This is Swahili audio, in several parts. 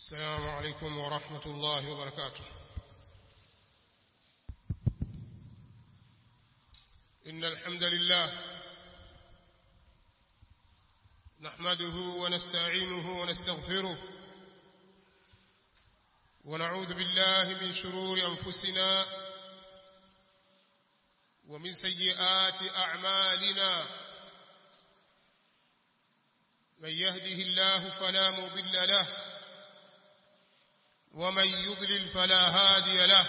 السلام عليكم ورحمة الله وبركاته إن الحمد لله نحمده ونستعينه ونستغفره ونعوذ بالله من شرور أنفسنا ومن سيئات أعمالنا من يهده الله فلا مضل له ومن يضلل فلا هادي له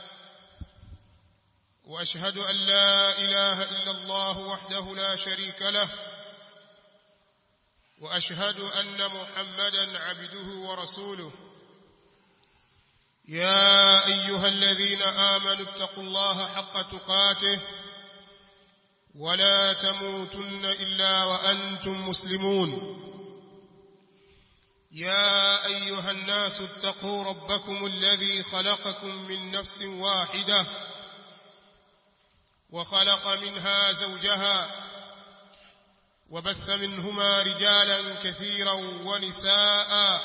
وأشهد أن لا إله إلا الله وحده لا شريك له وأشهد أن محمدا عبده ورسوله يا أيها الذين آمنوا اتقوا الله حق تقاته ولا تموتن إلا وأنتم مسلمون يا أيها الناس اتقوا ربكم الذي خلقكم من نفس واحدة وخلق منها زوجها وبث منهما رجالا كثيرا ونساء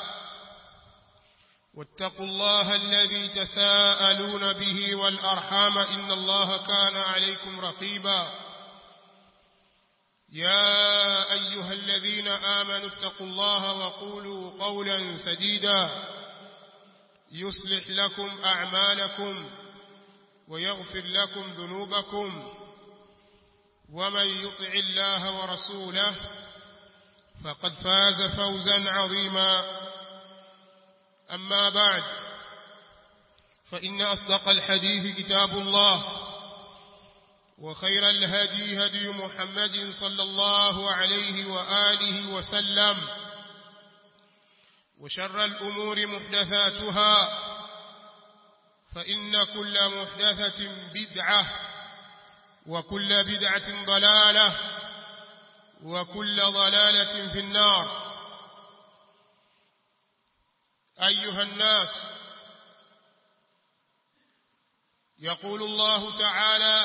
واتقوا الله الذي تساءلون به والأرحام إن الله كان عليكم رقيبا يا أيها الذين آمنوا اتقوا الله وقولوا قولا سديدا يصلح لكم أعمالكم ويغفر لكم ذنوبكم ومن يطع الله ورسوله فقد فاز فوزا عظيما أما بعد فإن أصدق الحديث كتاب الله وخير الهدي هدي محمد صلى الله عليه وآله وسلم وشر الأمور محدثاتها فإن كل محدثة بدعة وكل بدعة ضلالة وكل ضلالة في النار أيها الناس يقول الله تعالى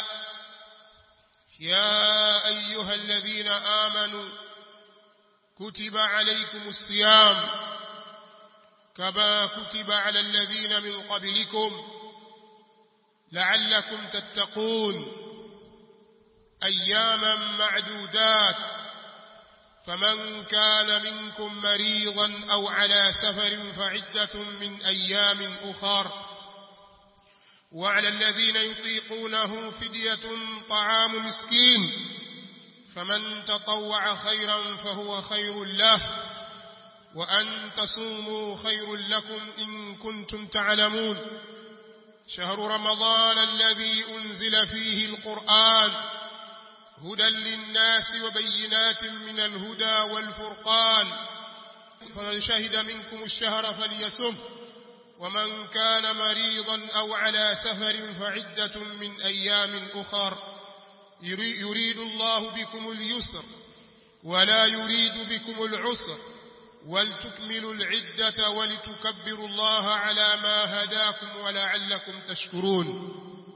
يا أيها الذين آمنوا كتب عليكم الصيام كما كتب على الذين من قبلكم لعلكم تتقون أياما معدودات فمن كان منكم مريضا أو على سفر فعدة من أيام أخر وعلى الذين يطيقونه فدية طعام مسكين فمن تطوع خيرا فهو خير له وأن تصوموا خير لكم إن كنتم تعلمون شهر رمضان الذي أنزل فيه القرآن هدى للناس وبينات من الهدى والفرقان فمن شهد منكم الشهر فليسمه ومن كان مريضا أو على سفر فعدة من أيام أخر يريد الله بكم اليسر ولا يريد بكم العسر ولتكملوا العدة ولتكبروا الله على ما هداكم ولعلكم تشكرون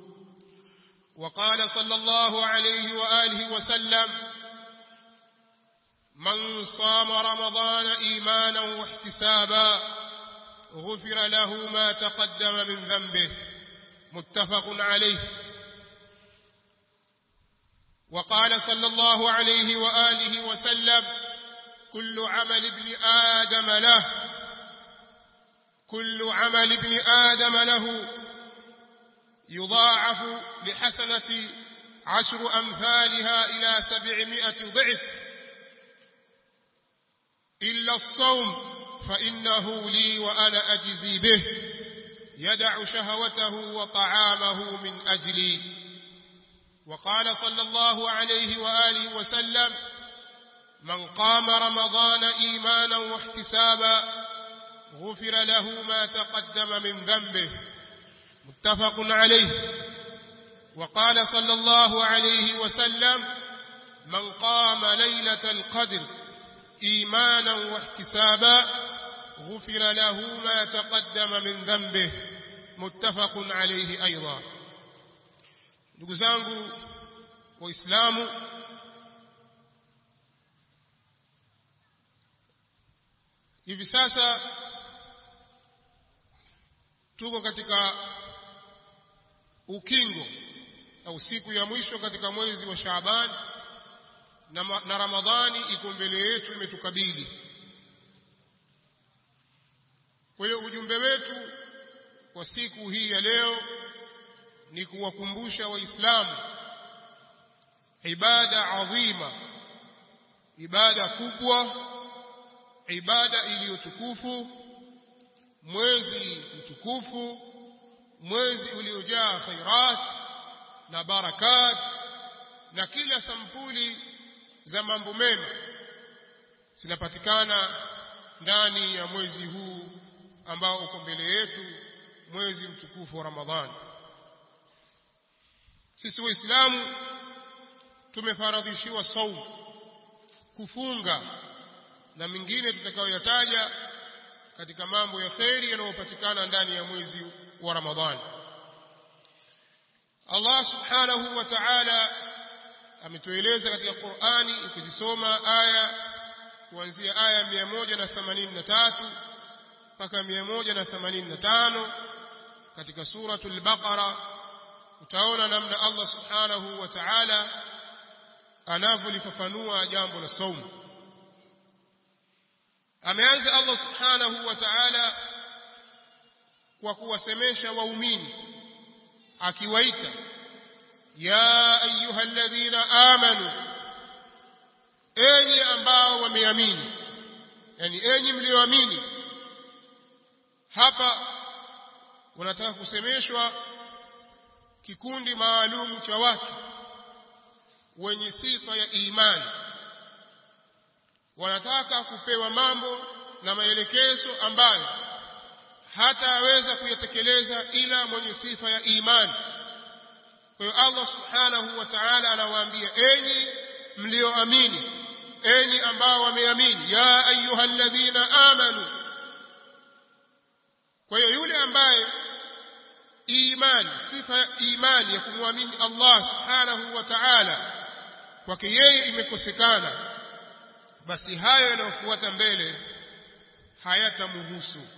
وقال صلى الله عليه وآله وسلم من صام رمضان إيمانا واحتسابا غفر له ما تقدم من ذنبه متفق عليه وقال صلى الله عليه وآله وسلم كل عمل ابن آدم له كل عمل ابن آدم له يضاعف بحسنة عشر أمثالها إلى سبعمائة ضعف إلا الصوم فإنه لي وأنا أجزي به يدع شهوته وطعامه من أجلي وقال صلى الله عليه وآله وسلم من قام رمضان إيمانا واحتسابا غفر له ما تقدم من ذنبه متفق عليه وقال صلى الله عليه وسلم من قام ليلة القدر إيمانا واحتسابا غفر له ما تقدم من ذنبه متفق عليه أيضا ndugu zangu waislamu hivi sasa tuko katika ukingo au siku ya mwisho katika mwezi wa Shaaban na, na Ramadhani iko mbele yetu imetukabili kwa hiyo ujumbe wetu kwa siku hii ya leo ni kuwakumbusha waislamu ibada adhima ibada kubwa ibada iliyotukufu mwezi mtukufu mwezi uliojaa khairat na barakat na kila sampuli za mambo mema zinapatikana ndani ya mwezi huu ambao uko mbele yetu mwezi mtukufu wa Ramadhani sisi waislamu tumefaradhishiwa saumu kufunga na mingine tutakayoyataja katika mambo ya kheri yanayopatikana ndani ya mwezi wa Ramadhani Allah subhanahu wa ta'ala ametueleza katika Qur'ani ukizisoma aya kuanzia aya 183 mpaka 185 katika suratul Baqara utaona namna Allah subhanahu wa ta'ala anavyolifafanua jambo la saumu ameanza Allah subhanahu wa ta'ala kwa kuwasemesha waumini akiwaita ya ayuha alladhina amanu enyi ambao wameamini yani enyi mlioamini hapa wanataka kusemeshwa kikundi maalum cha watu wenye sifa ya imani wanataka kupewa mambo na maelekezo ambayo hataweza kuyatekeleza ila mwenye sifa ya imani kwa hiyo Allah subhanahu wa ta'ala anawaambia enyi mlioamini enyi ambao wameamini ya ayyuhalladhina amanu kwa hiyo yule ambaye imani sifa ya imani ya kumwamini Allah subhanahu wa ta'ala kwake yeye imekosekana basi hayo yanayofuata mbele hayatamhusu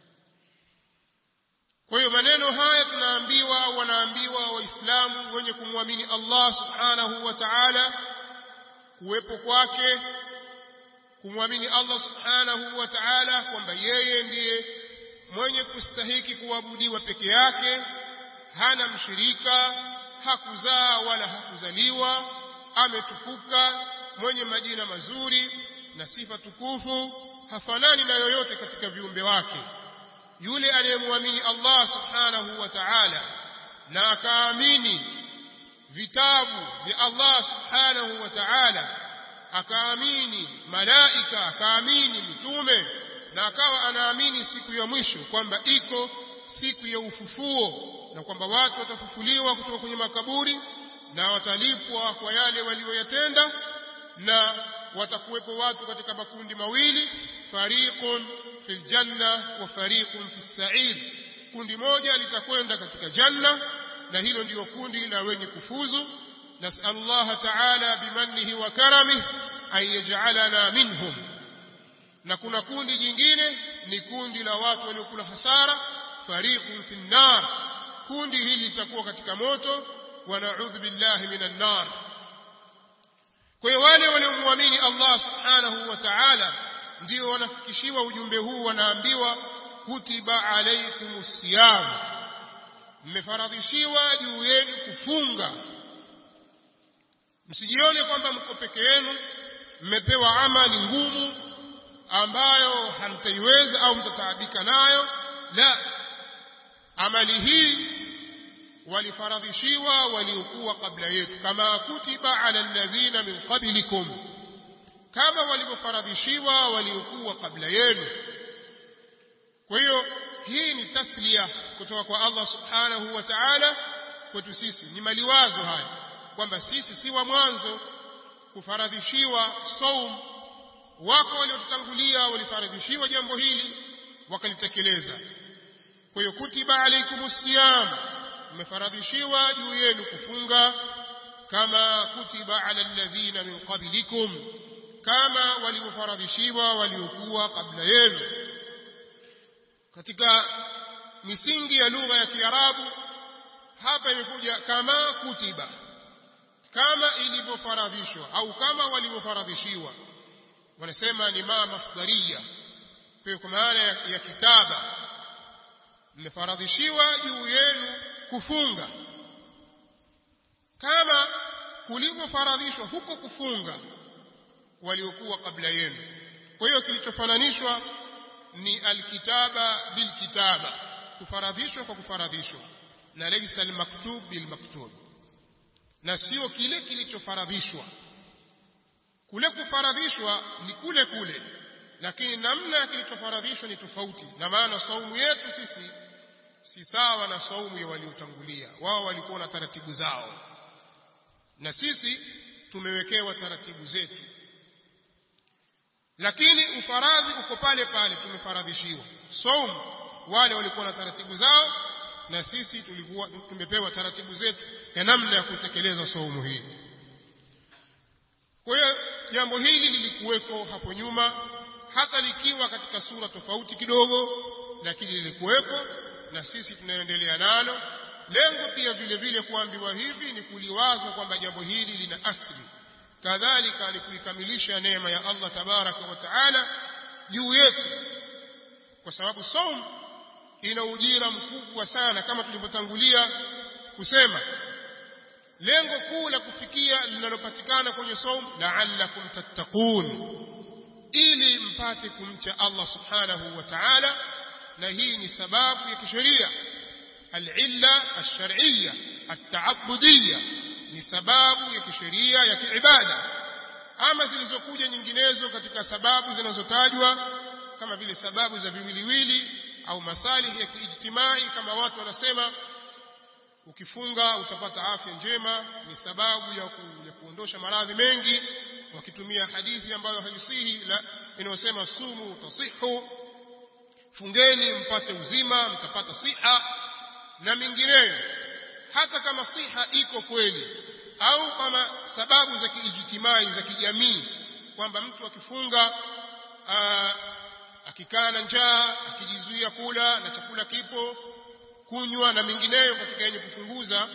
kwa hiyo maneno haya tunaambiwa wanaambiwa waislamu wenye kumwamini Allah subhanahu wa ta'ala kuwepo kwake kumwamini Allah subhanahu wa ta'ala kwamba yeye ndiye mwenye kustahiki kuabudiwa peke yake hana mshirika hakuzaa wala hakuzaliwa ametukuka mwenye majina mazuri na sifa tukufu hafanani na yoyote katika viumbe wake yule aliyemwamini Allah subhanahu wa ta'ala na akaamini vitabu vya Allah subhanahu wa ta'ala akaamini malaika akaamini mitume na akawa anaamini siku ya mwisho kwamba iko siku ya ufufuo na kwamba watu watafufuliwa kutoka kwenye makaburi na watalipwa kwa yale walioyatenda na watakuwepo watu katika makundi mawili fariqun fil janna wa fariqun fis sa'ir kundi moja litakwenda katika janna na hilo ndiyo kundi la wenye kufuzu nas'al Allah ta'ala bimannihi wa karamihi an yaj'alana minhum na kuna kundi jingine ni kundi la watu waliokula hasara fariqun fin nar kundi hili litakuwa katika moto wa na'udhu billahi minan nar kwa hiyo wale waliomwamini Allah subhanahu wa ta'ala ndio wanafikishiwa ujumbe huu wanaambiwa kutiba alaykumus siyam mmefaradhishiwa juu yenu kufunga msijione kwamba mko peke yenu mmepewa amali ngumu ambayo hamtaiweza au mtataabika nayo la amali hii walifaradhishiwa waliokuwa kabla yetu kama kutiba ala alladhina min qablikum kama walivyofaradhishiwa waliokuwa kabla yenu kwa hiyo hii ni taslia kutoka kwa Allah subhanahu wa ta'ala kwetu sisi ni maliwazo haya kwamba sisi si wa mwanzo kufaradhishiwa saum wako waliotutangulia walifaradhishiwa jambo hili wakalitekeleza kwa hiyo kutiba alaikumus siyam mmefaradhishiwa juu yenu kufunga kama kutiba ala alladhina min qablikum kama walivyofaradhishiwa waliokuwa kabla yenu katika misingi ya lugha ya Kiarabu hapa imekuja kama kutiba kama ilivyofaradhishwa au kama walivyofaradhishiwa wanasema ni ma masdaria kwa maana ya, ya kitaba mmefaradhishiwa juu yenu kufunga kama kulivyofaradhishwa huko kufunga waliokuwa kabla yenu kwa hiyo kilichofananishwa ni alkitaba bilkitaba kufaradhishwa kwa kufaradhishwa na laysa almaktub bilmaktub na sio kile kilichofaradhishwa kule kufaradhishwa ni kule kule lakini namna ya kilichofaradhishwa ni tofauti na maana saumu yetu sisi si sawa na saumu ya waliotangulia wao walikuwa na taratibu zao na sisi tumewekewa taratibu zetu lakini ufaradhi uko pale pale tumefaradhishiwa saumu wale walikuwa na taratibu zao na sisi tulikuwa tumepewa taratibu zetu ya namna ya kutekeleza saumu hii kwa hiyo jambo hili lilikuweko hapo nyuma hata likiwa katika sura tofauti kidogo lakini lilikuweko na sisi tunaendelea nalo lengo pia vile vile kuambiwa hivi ni kuliwazwa kwamba jambo hili lina asli kadhalika ni kuikamilisha neema ya Allah tabaraka wa taala juu yetu kwa sababu saum ina ujira mkubwa sana kama tulivyotangulia kusema lengo kuu la kufikia linalopatikana kwenye saum la'allakum tattaqun ili mpate kumcha Allah subhanahu wa ta'ala na hii ni sababu ya kisheria al-illa ash-shar'iyya at-ta'abbudiyya ni sababu ya kisheria ya kiibada ama zilizokuja nyinginezo katika sababu zinazotajwa kama vile sababu za viwiliwili au masalihi ya kiijtimai kama watu wanasema ukifunga utapata afya njema ni sababu ya, ku, ya kuondosha maradhi mengi wakitumia hadithi ambayo haisihi inayosema sumu tasihu fungeni mpate uzima mtapata siha na mingineyo hata kama siha iko kweli au kama sababu za kiijtimai za kijamii kwamba mtu akifunga aa, akikaa na njaa akijizuia kula na chakula kipo kunywa na mingineyo katika yenye kupunguza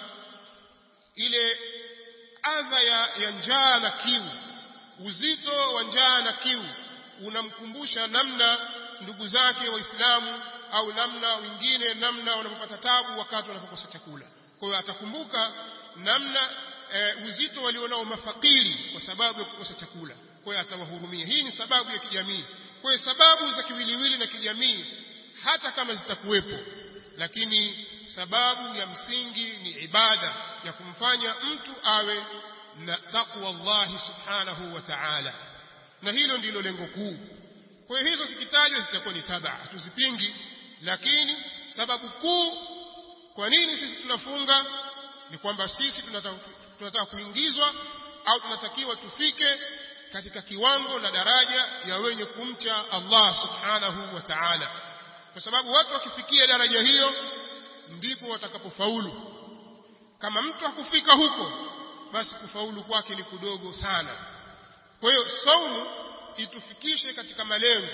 ile adha ya, ya njaa na kiu uzito wa njaa na kiu unamkumbusha namna ndugu zake waislamu au namna wengine namna wanapopata tabu wakati wanapokosa chakula kwa hiyo atakumbuka namna e, uzito walionao mafakiri kwa sababu ya kukosa chakula kwa hiyo atawahurumia hii ni sababu ya kijamii kwa hiyo sababu za kiwiliwili na kijamii hata kama zitakuwepo lakini sababu ya msingi ni ibada ya kumfanya mtu awe na taqwa Allah subhanahu wa ta'ala na hilo ndilo lengo kuu kwa hiyo hizo zikitajwa zitakuwa ni tabaa hatuzipingi lakini sababu kuu kwa nini sisi tunafunga ni kwamba sisi tunataka, tunataka kuingizwa au tunatakiwa tufike katika kiwango na daraja ya wenye kumcha Allah subhanahu wa ta'ala kwa sababu watu wakifikia daraja hiyo ndipo watakapofaulu kama mtu hakufika huko basi kufaulu kwake ni kudogo sana kwa hiyo saumu itufikishe katika malengo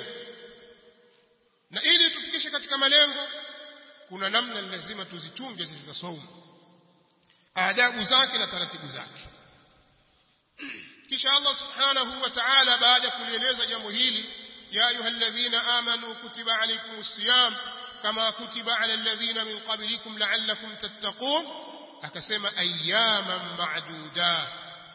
na ili tufikishe katika malengo kuna namna lazima tuzichunge sisi za saumu adabu zake na taratibu zake kisha Allah subhanahu wa ta'ala baada ya kulieleza jambo hili ya ayyuhalladhina amanu kutiba alaykumus siyam kama kutiba ala alladhina min qablikum la'allakum tattaqun akasema ayyaman ma'dudat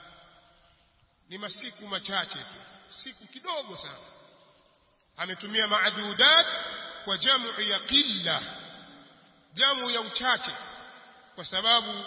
ni masiku machache tu siku kidogo sana ametumia ma'dudat kwa jamu ya qilla jamu ya uchache kwa sababu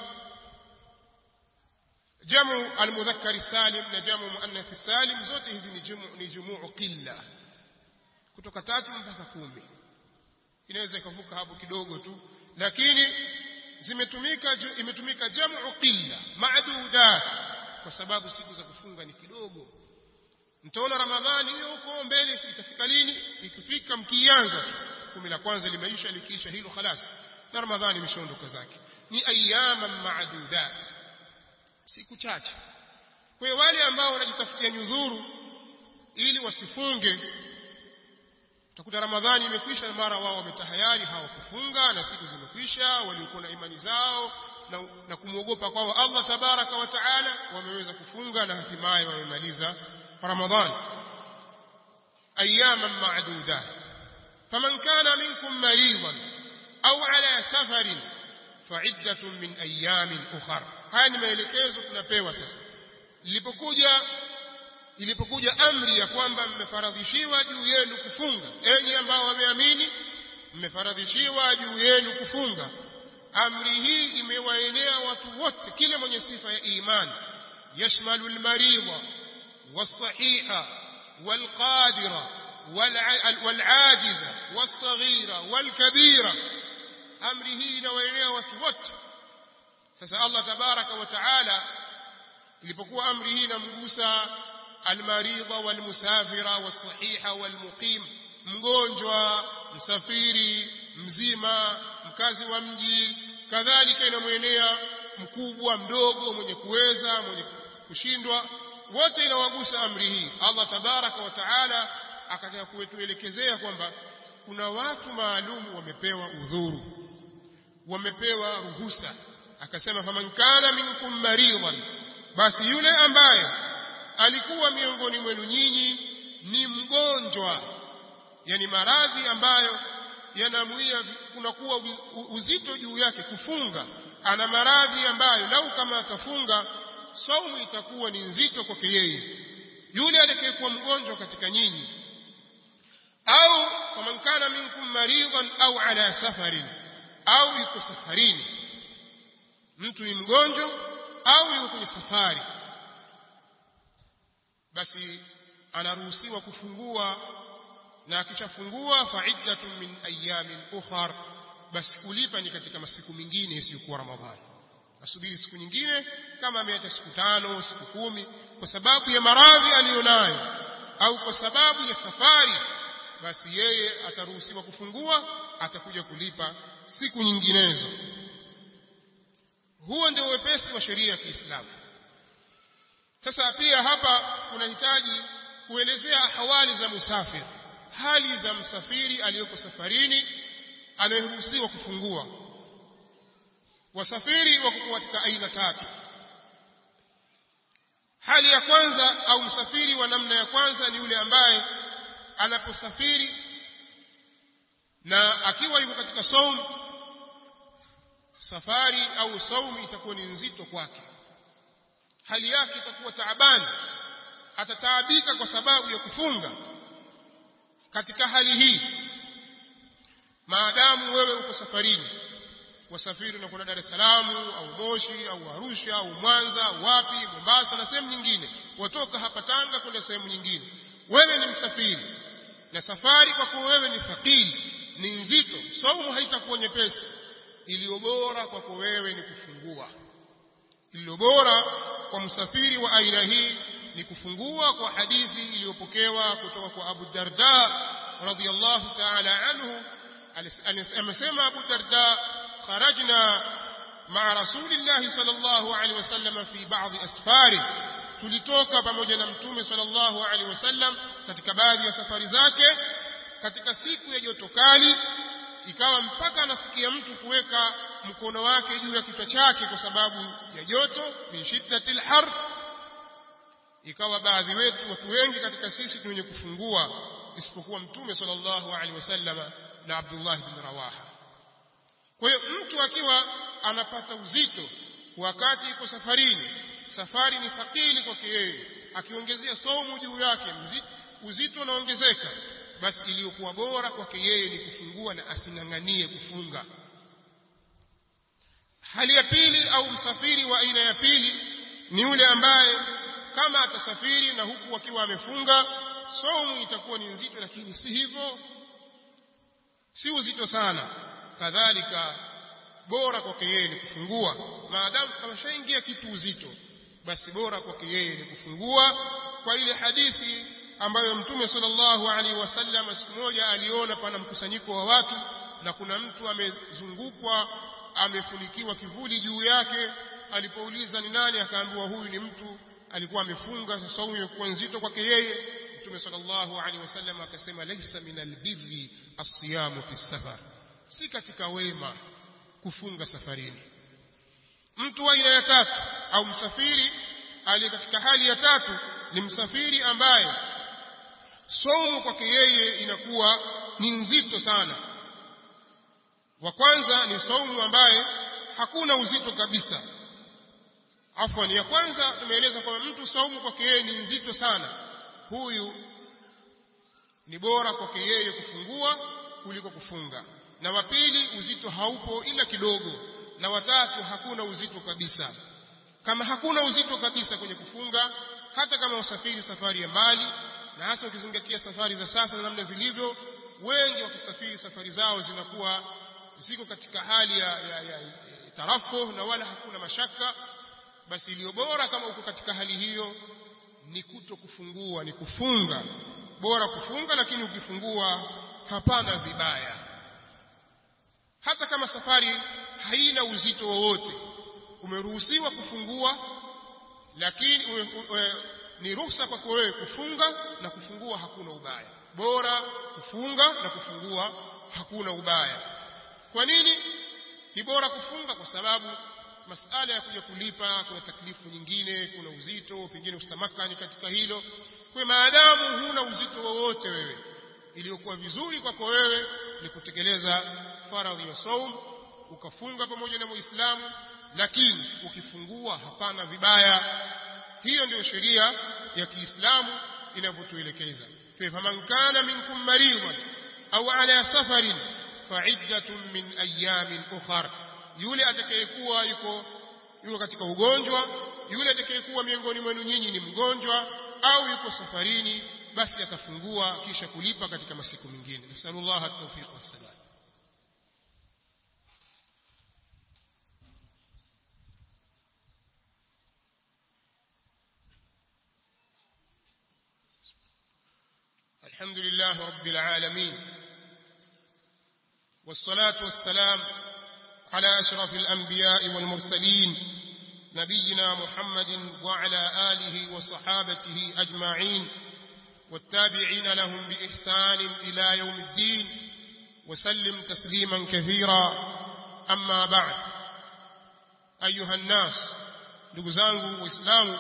jamu almudhakkar salim na jamu muannath salim zote hizi ni jamu ni jumuu qilla kutoka tatu mpaka kumi inaweza ikavuka hapo kidogo tu lakini zimetumika imetumika jamu qilla ma'dudat kwa sababu siku za kufunga ni kidogo mtaona ramadhani hiyo huko mbele itafika lini ikifika mkianza kumi la kwanza limeisha likiisha hilo khalas na ramadhani imeshaondoka zake ni ayyaman ma'dudat siku chache kwa hiyo wale ambao wanajitafutia nyudhuru ili wasifunge utakuta ramadhani imekwisha na mara wao wametahayari hawakufunga na siku zimekwisha waliokuwa na imani zao na, na kumwogopa kwao Allah tabaraka wa taala wameweza kufunga na hatimaye wamemaliza ramadhani ayaman ma'dudat faman kana minkum maridan au ala safarin fa'iddatun min ayamin ukhra haya ni maelekezo tunapewa sasa ilipokuja ilipokuja amri ya kwamba mmefaradhishiwa juu yenu kufunga enyi ambao wameamini mmefaradhishiwa juu yenu kufunga amri hii imewaenea watu wote kila mwenye sifa ya imani yashmalu almaridha والصحيحة والقادرة والعاجزة والصغيرة والكبيرة أمره نوينيا وتوت sasa Allah tabaraka wa taala ilipokuwa amri hii inamgusa almaridha walmusafira wasahiha walmuqim mgonjwa msafiri mzima mkazi wa mji kadhalika inamwenea mkubwa mdogo mwenye kuweza mwenye kushindwa wote inawagusa amri hii Allah tabaraka wa taala akataka kutuelekezea kwamba kuna watu maalum wamepewa udhuru wamepewa ruhusa akasema faman kana minkum maridan basi yule ambaye alikuwa miongoni mwenu nyinyi ni mgonjwa yani maradhi ambayo yanamwia kunakuwa uzito juu yake kufunga ana maradhi ambayo lau kama atafunga saumu itakuwa ni nzito kwake yeye yule atakayekuwa mgonjwa katika nyinyi au faman kana minkum maridan au ala safarin au yuko safarini mtu ni mgonjwa au yuko kwenye safari basi anaruhusiwa kufungua na akishafungua faiddatun min ayamin ukhar basi kulipa ni katika masiku mengine isiyokuwa ramadhani asubiri siku nyingine kama ameacha siku tano siku kumi kwa sababu ya maradhi aliyonayo au kwa sababu ya safari basi yeye ataruhusiwa kufungua atakuja kulipa siku nyinginezo huo ndio wepesi wa sheria ya Kiislamu sasa pia hapa kunahitaji kuelezea hawali za musafiri hali za msafiri aliyoko safarini anayeruhusiwa kufungua wasafiri wako katika aina tatu hali ya kwanza au msafiri wa namna ya kwanza ni yule ambaye anaposafiri na akiwa yuko katika saumu safari au saumu itakuwa ni nzito kwake hali yake itakuwa taabani atataabika kwa sababu ya kufunga katika hali hii maadamu wewe uko safarini wasafiri na kuna Dar es Salaam au Moshi au Arusha au Mwanza wapi Mombasa na sehemu nyingine watoka hapa Tanga kwenda sehemu nyingine wewe ni msafiri na safari kwa kuwa wewe ni fakiri ni nzito saumu haitakuwa nyepesi iliyo bora kwako wewe ni kufungua iliyo bora kwa msafiri wa aina hii ni kufungua kwa hadithi iliyopokewa kutoka kwa Abu Darda radhiyallahu ta'ala anhu amesema Abu Darda kharajna ma'a rasulillahi sallallahu alaihi wasallam fi ba'd asfari tulitoka pamoja na mtume sallallahu alaihi wasallam katika baadhi ya safari zake katika siku ya joto kali ikawa mpaka anafikia mtu kuweka mkono wake juu ya kichwa chake kwa sababu ya joto min shiddatil har ikawa baadhi wetu watu wengi katika sisi ni wenye kufungua isipokuwa mtume sallallahu alaihi wasallam na Abdullah bin Rawaha kwa hiyo mtu akiwa anapata uzito wakati iko safarini safari ni thakili kwake yeye akiongezea somu juu yake uzito unaongezeka basi iliyokuwa bora kwake yeye ni kufungua na asing'ang'anie kufunga hali ya pili au msafiri wa aina ya pili ni yule ambaye kama atasafiri na huku akiwa amefunga somu itakuwa ni nzito lakini si hivyo si uzito sana kadhalika bora kwake yeye ni kufungua maadamu ameshaingia kitu uzito basi bora kwake yeye ni kufungua kwa ile hadithi ambayo mtume sallallahu alaihi wasallam siku moja aliona pana mkusanyiko wa watu na kuna mtu amezungukwa amefunikiwa kivuli juu yake alipouliza ni nani akaambiwa huyu ni mtu alikuwa amefunga saumu imekuwa nzito kwake yeye mtume sallallahu alaihi wasallam akasema laysa min albirri as-siyamu fi safar si katika wema kufunga safarini mtu wa aina ya tatu au msafiri aliye katika hali ya tatu ni msafiri ambaye somo kwake yeye inakuwa ni nzito sana wa kwanza ni saumu ambaye hakuna uzito kabisa afwan ya kwanza tumeeleza kwamba mtu saumu kwake yeye ni nzito sana huyu ni bora kwake yeye kufungua kuliko kufunga na wa pili uzito haupo ila kidogo na watatu hakuna uzito kabisa kama hakuna uzito kabisa kwenye kufunga hata kama usafiri safari ya mbali na hasa ukizingatia safari za sasa na namna zilivyo wengi wakisafiri safari zao zinakuwa ziko katika hali ya, ya, ya, ya tarafu na wala hakuna mashaka basi iliyo bora kama uko katika hali hiyo ni kuto kufungua ni kufunga bora kufunga lakini ukifungua hapana vibaya hata kama safari haina uzito wowote umeruhusiwa kufungua lakini ume, ume, ni ruhusa kwako wewe kufunga na kufungua hakuna ubaya bora kufunga na kufungua hakuna ubaya kwa nini ni bora kufunga kwa sababu masala ya kuja kulipa kuna taklifu nyingine kuna uzito pengine ustamakani katika hilo kwa maadamu huna uzito wowote wewe iliyokuwa vizuri kwako wewe ni kutekeleza faradhi ya saum ukafunga pamoja na muislamu lakini ukifungua hapana vibaya hiyo ndio sheria ya Kiislamu inavyotuelekeza faman kana minkum maridan au ala safarin fa'iddatun min ayamin ukhra yule atakayekuwa yuko yuko katika ugonjwa yule atakayekuwa miongoni mwenu nyinyi ni mgonjwa au yuko safarini basi atafungua kisha kulipa katika masiku mengine nasallallahu at-tawfiq was-salam الحمد لله رب العالمين والصلاة والسلام على أشرف الأنبياء والمرسلين نبينا محمد وعلى آله وصحابته أجمعين والتابعين لهم بإحسان إلى يوم الدين وسلم تسليما كثيرا أما بعد أيها الناس لقزانه وإسلامه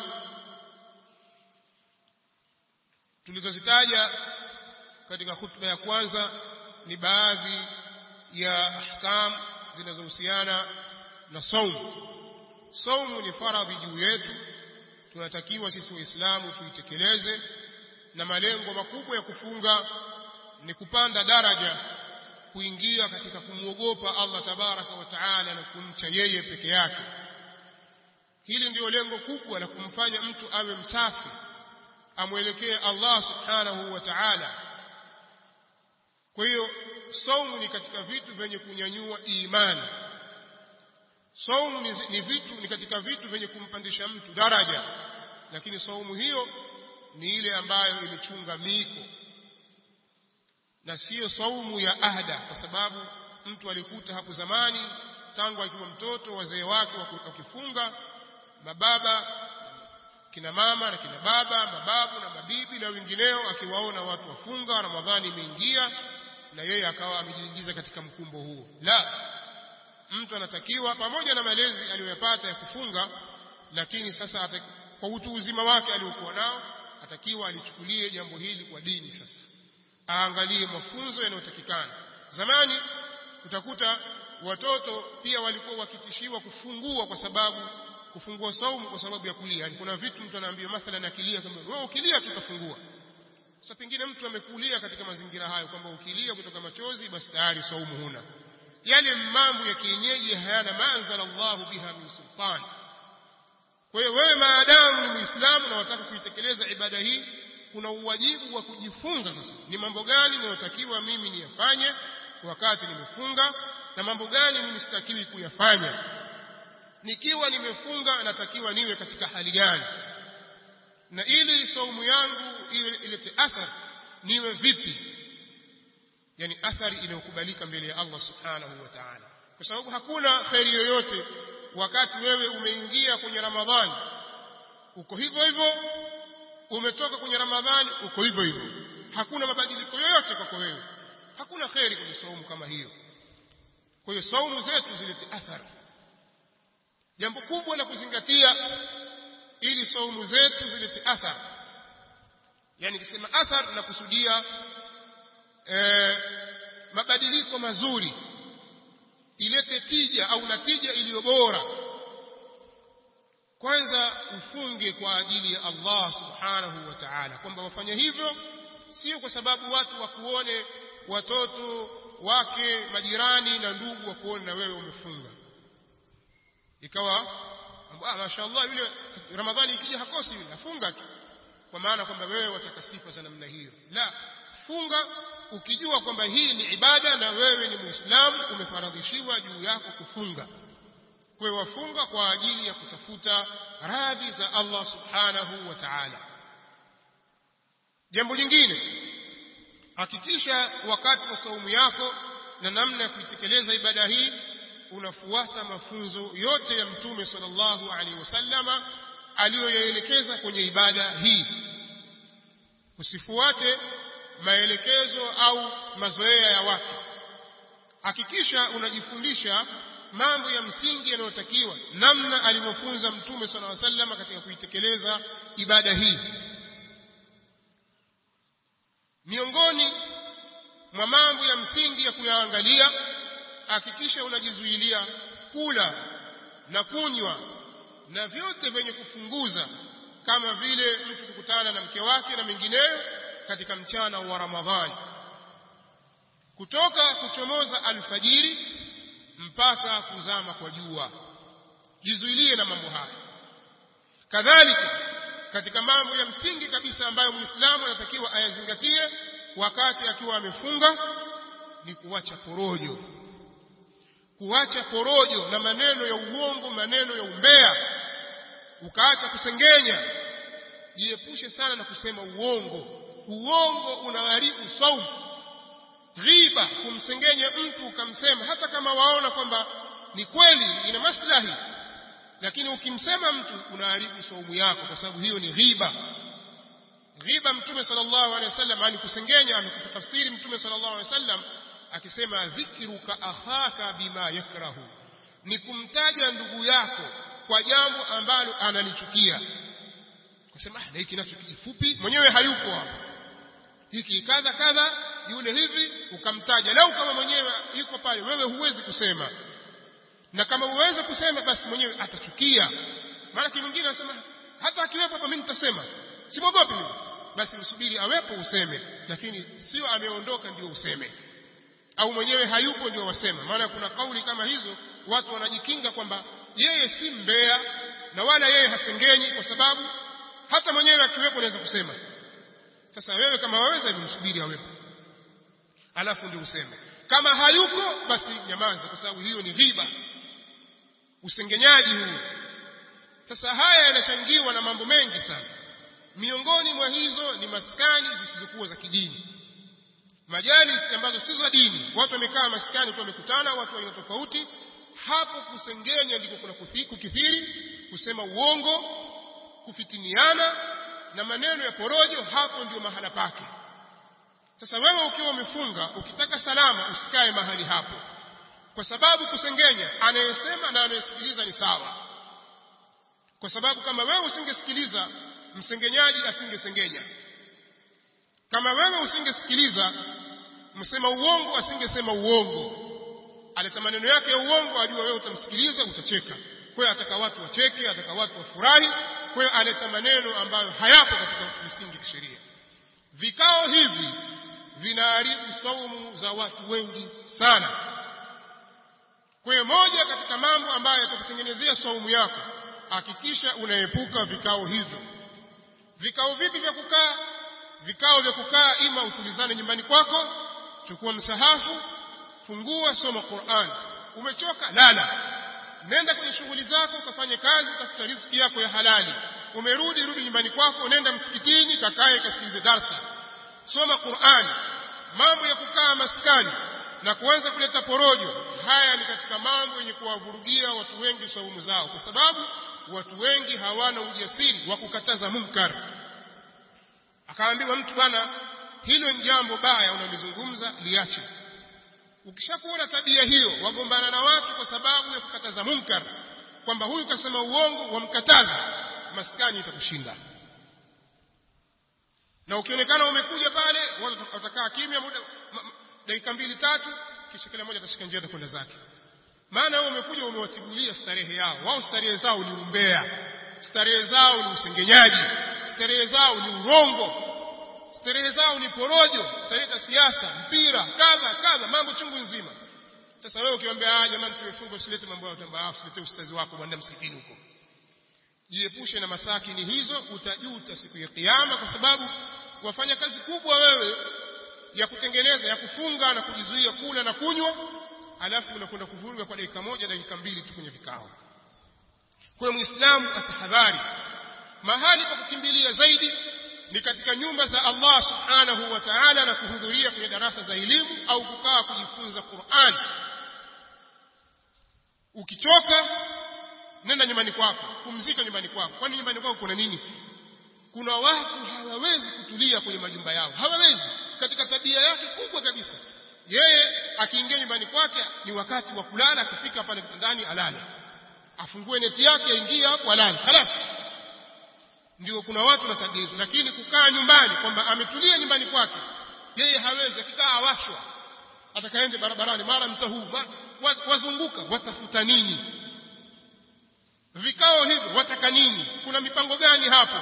tulizozitaja katika khutba ya kwanza ni baadhi ya ahkam zinazohusiana na saumu saumu ni faradhi juu yetu tunatakiwa sisi waislamu tuitekeleze na malengo makubwa ya kufunga ni kupanda daraja kuingia katika kumwogopa Allah tabaraka wa taala na kumcha yeye peke yake hili ndio lengo kubwa la kumfanya mtu awe msafi amwelekee Allah subhanahu wa ta'ala kwa hiyo saumu ni katika vitu vyenye kunyanyua imani saumu ni, ni vitu ni katika vitu vyenye kumpandisha mtu daraja lakini saumu hiyo ni ile ambayo imechunga miko na siyo saumu ya ahda kwa sababu mtu alikuta hapo zamani tangu akiwa mtoto wazee wake wakifunga mababa kina mama na kina baba mababu na mabibi na wengineo akiwaona watu wafunga ramadhani imeingia na yeye akawa amejiingiza katika mkumbo huo la mtu anatakiwa pamoja na malezi aliyoyapata ya kufunga lakini sasa ataki, kwa utu uzima wake aliokuwa nao atakiwa alichukulie jambo hili kwa dini sasa aangalie mafunzo yanayotakikana zamani utakuta watoto pia walikuwa wakitishiwa kufungua kwa sababu kufungua saumu kwa sababu ya kulia yani kuna vitu mtu anaambiwa mathalan akilia kwamba wewe ukilia tutafungua sasa pengine mtu amekulia katika mazingira hayo kwamba ukilia kutoka machozi basi tayari saumu huna yale mambo ya kienyeji hayana manzala Allahu biha min sultan kwa hiyo wewe maadamu ni muislamu na unataka kuitekeleza ibada hii kuna uwajibu wa kujifunza sasa ni mambo gani ninayotakiwa mimi niyafanye wakati nimefunga na mambo gani mimi sitakiwi kuyafanya nikiwa nimefunga natakiwa niwe katika hali gani na ili saumu yangu iwe ilete athari niwe vipi yani athari inayokubalika mbele ya Allah subhanahu wa ta'ala kwa sababu hakuna khairi yoyote wakati wewe umeingia kwenye ramadhani uko hivyo hivyo umetoka kwenye ramadhani uko hivyo hivyo hakuna mabadiliko yoyote kwako wewe hakuna kheri kwenye saumu kama hiyo kwa hiyo saumu zetu zilete athari jambo kubwa la kuzingatia ili saumu zetu zilete athari yani nikisema athar na kusudia e, mabadiliko mazuri ilete tija au natija iliyo bora kwanza ufunge kwa ajili ya Allah subhanahu wa ta'ala kwamba wafanye hivyo sio kwa sababu watu wakuone watoto wake majirani na ndugu wakuone na wewe umefunga ikawa ah mashaallah yule ramadhani ikija hakosi yule afunga tu kwa maana kwamba wewe wataka sifa za namna hiyo la funga ukijua kwamba hii ni ibada na wewe ni muislamu umefaradhishiwa juu yako kufunga kwa hiyo wafunga kwa ajili ya kutafuta radhi za Allah subhanahu wa ta'ala jambo jingine hakikisha wakati wa saumu yako na namna ya kuitekeleza ibada hii unafuata mafunzo yote ya mtume sallallahu alaihi wasallama aliyoyaelekeza kwenye ibada hii usifuate maelekezo au mazoea ya watu hakikisha unajifundisha mambo ya msingi yanayotakiwa namna alivyofunza mtume sallallahu alaihi wasallam katika kuitekeleza ibada hii miongoni mwa mambo ya msingi ya kuyaangalia hakikisha unajizuilia kula na kunywa na vyote vyenye kufunguza kama vile mtu kukutana na mke wake na mengineyo katika mchana wa Ramadhani kutoka kuchomoza alfajiri mpaka kuzama kwa jua jizuilie na mambo haya kadhalika katika mambo ya msingi kabisa ambayo muislamu anatakiwa ayazingatie wakati akiwa amefunga ni kuacha porojo kuacha porojo na maneno ya uongo maneno ya umbea ukaacha kusengenya jiepushe sana na kusema uongo uongo unaharibu saumu ghiba kumsengenya mtu ukamsema hata kama waona kwamba ni kweli ina maslahi lakini ukimsema mtu unaharibu saumu yako kwa sababu hiyo ni ghiba ghiba mtume sallallahu alaihi wasallam ani kusengenya amekupa tafsiri mtume sallallahu alaihi wasallam akisema dhikruka akhaka bima yakrahu ni kumtaja ndugu yako kwa jambo ambalo analichukia kusema na hiki nacho kifupi mwenyewe hayupo hapo hiki kadha kadha yule hivi ukamtaja lau kama mwenyewe yuko pale wewe huwezi kusema na kama uweze kusema basi mwenyewe atachukia maana mwingine anasema hata akiwepo hapa mimi nitasema simwogopi mimi basi usubiri awepo useme lakini sio ameondoka ndio useme au mwenyewe hayupo ndio wasema maana kuna kauli kama hizo watu wanajikinga kwamba yeye si mbea na wala yeye hasengenyi kwa sababu hata mwenyewe akiwepo anaweza kusema sasa wewe kama waweza hivi msubiri awepo alafu ndio useme kama hayuko basi nyamaza kwa sababu hiyo ni ghiba usengenyaji huu sasa haya yanachangiwa na mambo mengi sana miongoni mwa hizo ni maskani zisizokuwa za kidini majalis ambazo si za dini watu wamekaa maskani tu wamekutana watu aina tofauti hapo kusengenya ndiko kuna kukithiri kusema uongo kufitiniana na maneno ya porojo hapo ndio mahala pake sasa wewe ukiwa umefunga ukitaka salama usikae mahali hapo kwa sababu kusengenya anayesema na anayesikiliza ni sawa kwa sababu kama wewe usingesikiliza msengenyaji asingesengenya kama wewe usingesikiliza msema uongo asingesema uongo aleta maneno yake ya uongo ajua wewe utamsikiliza utacheka kwa hiyo ataka watu wacheke ataka watu wafurahi kwa hiyo aleta maneno ambayo hayapo katika misingi ya kisheria vikao hivi vinaharibu saumu za watu wengi sana kwa hiyo moja katika mambo ambayo yatakutengenezea saumu yako hakikisha unaepuka vikao hivyo vikao vipi vya kukaa vikao vya kukaa ima utulizane nyumbani kwako chukua msahafu fungua soma Qur'an umechoka lala nenda kwenye shughuli zako ukafanye kazi utafuta riziki yako ya halali umerudi rudi nyumbani kwako nenda msikitini kakae kasikilize darsa soma Qur'an mambo ya kukaa maskani na kuanza kuleta porojo haya ni katika mambo yenye kuwavurugia watu wengi saumu zao kwa sababu watu wengi hawana ujasiri wa kukataza munkar akaambiwa mtu bwana hilo ni jambo baya unalizungumza liache ukishakuona tabia hiyo wagombana na watu kwa sababu ya kukataza munkar kwamba huyu kasema uongo wamkataza maskani itakushinda na ukionekana umekuja pale watakaa kimya muda dakika mbili tatu kisha kila mmoja atashika njia kwenda zake maana wewe umekuja umewatibulia starehe yao wao starehe zao ni umbea starehe zao ni usengenyaji starehe zao ni urongo starehe zao ni porojo starehe za siasa mpira kadha kadha mambo chungu nzima sasa wewe ukiwaambia ah jamani tumefunga usilete mambo ya utamba usilete ustazi wako bwana msikitini huko jiepushe na masakini hizo utajuta siku ya kiyama kwa sababu wafanya kazi kubwa wewe ya kutengeneza ya kufunga na kujizuia kula na kunywa alafu unakwenda kuvuruga kwa dakika moja dakika mbili tu kwenye vikao kwa hiyo muislamu atahadhari mahali pa kukimbilia zaidi ni katika nyumba za Allah subhanahu wa ta'ala na kuhudhuria kwenye darasa za elimu au kukaa kujifunza Qur'an ukichoka nenda nyumbani kwako pumzika nyumbani kwako kwani nyumbani kwako kuna nini kuna watu hawawezi kutulia kwenye majumba yao hawawezi katika tabia yake kubwa kabisa yeye akiingia nyumbani kwake ni wakati wa kulala akifika pale ndani alale afungue neti yake aingie hapo alale halas ndio kuna watu na tabia hizo lakini kukaa nyumbani kwamba ametulia nyumbani kwake yeye hawezi akikaa awashwa atakaende barabarani mara mta huu wazunguka watafuta nini vikao hivyo wataka nini kuna mipango gani hapo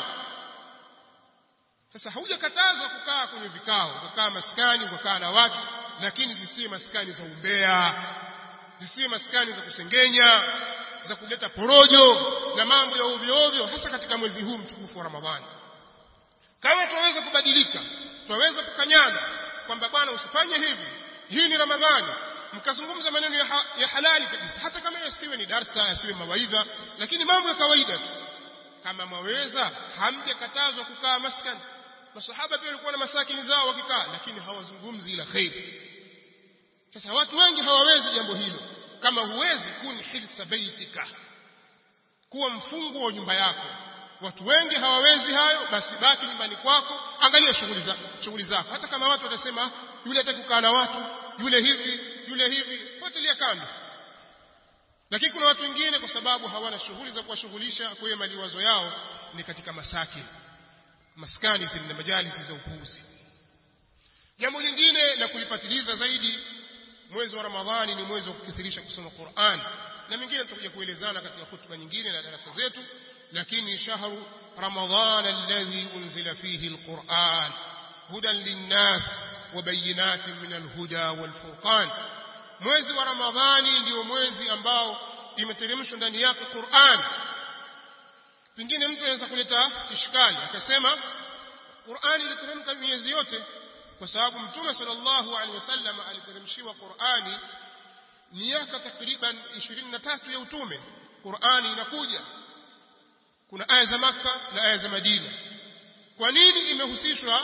sasa haujakatazwa kukaa kwenye vikao ukakaa maskani ukakaa na watu lakini zisiwe maskani za umbea zisiwe maskani za kusengenya za kuleta porojo na mambo ya ovyo ovyo hasa katika mwezi huu mtukufu wa Ramadhani kama tunaweza kubadilika tunaweza kukanyana kwamba bwana usifanye hivi hii ni Ramadhani mkazungumza maneno ya, ha, ya halali kabisa hata kama yasiwe ni darsa yasiwe mawaidha lakini mambo ya kawaida tu kama mwaweza hamjakatazwa kukaa maskani masahaba pia walikuwa na masakini zao wakikaa lakini hawazungumzi ila khairi sasa watu wengi hawawezi jambo hilo kama huwezi kun hirsa baitika kuwa mfungo wa nyumba yako watu wengi hawawezi hayo basi baki nyumbani kwako angalia shughuli za shughuli zako hata kama watu watasema yule hataki kukaa na watu yule hivi yule hivi potelea kando lakini kuna watu wengine kwa sababu hawana shughuli za kuwashughulisha kwa hiyo maliwazo yao ni katika masaki maskani zile na majalisi za upuuzi jambo jingine la kulipatiliza zaidi mwezi wa ramadhani ni mwezi wa kukithirisha kusoma Qur'an na mingine tutakuja kuelezana katika hutuba nyingine na darasa zetu lakini shahru ramadhan alladhi unzila fihi alquran hudan linnas wa bayinatin min alhuda walfurqan mwezi wa ramadhani ndio mwezi ambao imeteremshwa ndani yake Qur'an pengine mtu anaweza kuleta ishkali akasema Qur'ani iliteremka miezi yote kwa sababu mtume sallallahu alaihi wasallam aliteremshiwa Qur'ani miaka takriban 23 ya utume Qur'ani inakuja kuna aya za maka na aya za Madina kwa nini imehusishwa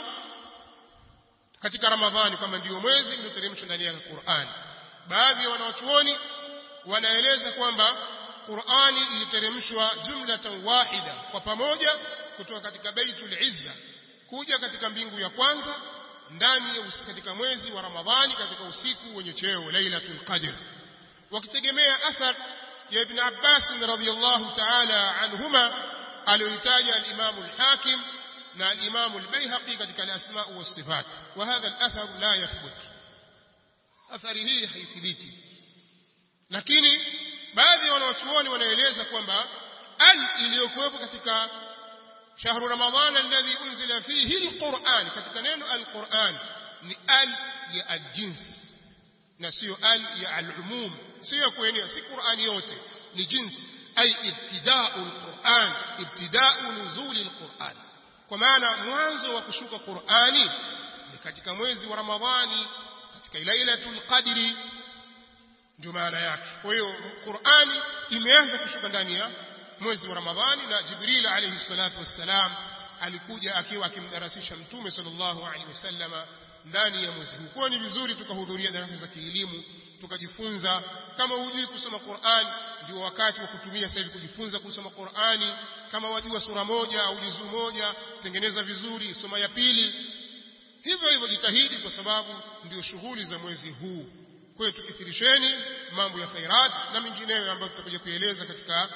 katika Ramadhani kama ndiyo mwezi ulioteremshwa ndani ya Qur'ani baadhi ya wanawachuoni wanaeleza kwamba Qur'ani iliteremshwa jumlatan wahida kwa pamoja kutoka katika Baitul Izza kuja katika mbingu ya kwanza ndani ya katika mwezi wa Ramadhani katika usiku wenye cheo Lailatul Qadr wakitegemea athar ya Ibn Abbas radhiyallahu ta'ala anhuma aliyoitaja al-Imam al-Hakim na al-Imam al-Baihaqi katika al-Asma' wa Sifat wa hadha al-athar la yathbut athari hii haithibiti lakini baadhi ya wanawachuoni wanaeleza kwamba al iliyokuwepo katika shahru ramadhan alladhi unzila fihi alquran katika neno alquran ni al ya aljins na sio al ya alumum sio kuenea si qurani yote ni jinsi ay ibtida'u alquran ibtida'u nuzuli alquran kwa maana mwanzo wa kushuka qurani ni katika mwezi wa ramadhani katika lailatul qadri ndio maana yake kwa hiyo Qur'ani imeanza kushuka ndani ya mwezi wa Ramadhani na Jibril alayhi salatu wassalam alikuja akiwa akimdarasisha mtume sallallahu alaihi wasallama ndani ya mwezi huu kwa ni vizuri tukahudhuria darasa za kielimu tukajifunza kama hujui kusoma Qur'an ndio wakati wa kutumia sasa hivi kujifunza kusoma Qur'ani kama wajua sura moja au juzuu moja tengeneza vizuri soma ya pili hivyo hivyo jitahidi kwa sababu ndio shughuli za mwezi huu kwa hiyo tukithirisheni mambo ya khairat na mengineyo ambayo tutakuja kueleza katika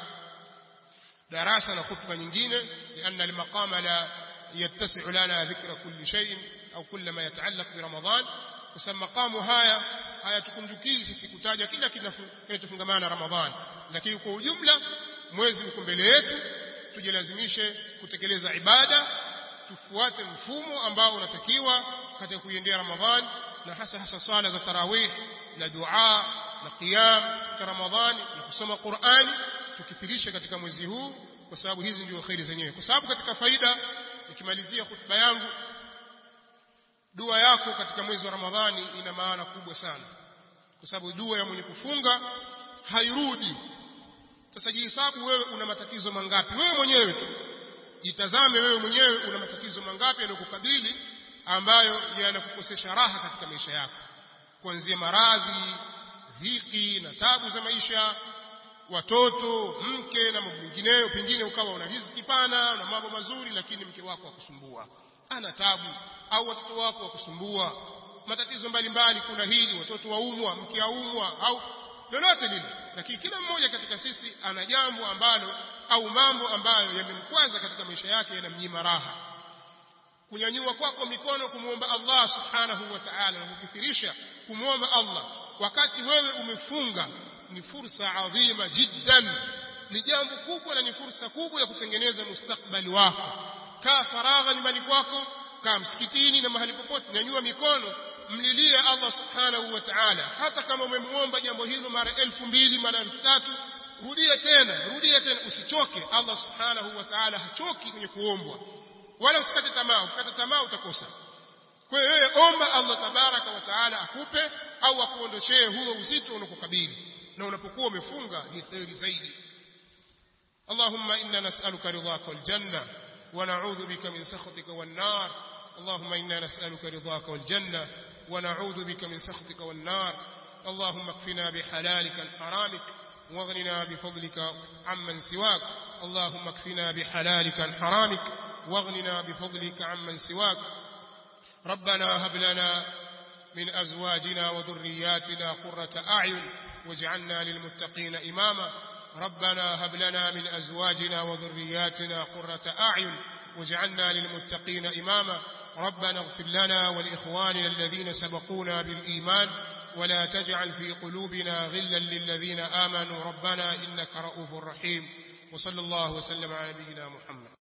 darasa na khutba nyingine lianna almaqama la yattasi'u lana dhikra kulli shay'in au kulla ma yataallaq bi ramadan kwa sababu maqamu haya hayatukunjukii sisi kutaja kila kinachofungamana na ramadhan lakini kwa ujumla mwezi uko mbele yetu tujilazimishe kutekeleza ibada tufuate mfumo ambao unatakiwa katika kuiendea ramadhan na hasa hasa swala za tarawih na dua na qiyam cha ramadhani na kusoma qurani tukithirisha katika mwezi huu kwa sababu hizi ndio khairi zenyewe kwa sababu katika faida nikimalizia hutuba yangu dua yako katika mwezi wa ramadhani ina maana kubwa sana kwa sababu dua ya mwenye kufunga hairudi sasa jihesabu wewe una matatizo mangapi wewe mwenyewe tu jitazame wewe mwenyewe una matatizo mangapi yanayokukabili ambayo yanakukosesha raha katika maisha yako kuanzia maradhi dhiki na tabu za maisha watoto mke na mambo mengineyo pengine ukawa una riziki pana na mambo mazuri lakini mke wako akusumbua ana tabu au watoto wako wakusumbua matatizo mbalimbali kuna hili watoto waumwa mke aumwa au lolote lile lakini kila mmoja katika sisi ana jambo ambalo au mambo ambayo yamemkwaza katika maisha yake yanamnyima raha kunyanyua kwako mikono kumwomba Allah subhanahu wa ta'ala na kukithirisha kumwomba Allah wakati wewe umefunga ni fursa adhima jiddan ni jambo kubwa na ni fursa kubwa ya kutengeneza mustakbali wako kaa faragha nyumbani kwako kaa msikitini na mahali popote nyanyua mikono mlilie Allah subhanahu wa ta'ala hata kama umemuomba jambo hilo mara elfu mbili mara elfu tatu rudia tena rudia tena usichoke Allah subhanahu wa ta'ala hachoki kwenye kuombwa wala usikate tamaa ukikata tamaa utakosa kwa hiyo wewe omba Allah tabaraka wa taala akupe au akuondoshee huo uzito unakukabili na unapokuwa umefunga ni kheri zaidi اللهم إنا نسألك رضاك والجنة ونعوذ بك من سخطك والنار اللهم إنا نسألك رضاك والجنة ونعوذ بك من سخطك والنار اللهم اكفنا بحلالك عن حرامك واغننا بفضلك عمن سواك اللهم اكفنا بحلالك عن حرامك واغننا بفضلك عمن سواك ربنا هب لنا من أزواجنا وذرياتنا قرة أعين واجعلنا للمتقين إماما ربنا هب لنا من أزواجنا وذرياتنا قرة أعين واجعلنا للمتقين إماما ربنا اغفر لنا ولإخواننا الذين سبقونا بالإيمان ولا تجعل في قلوبنا غلا للذين آمنوا ربنا إنك رؤوف رحيم وصلى الله وسلم على نبينا محمد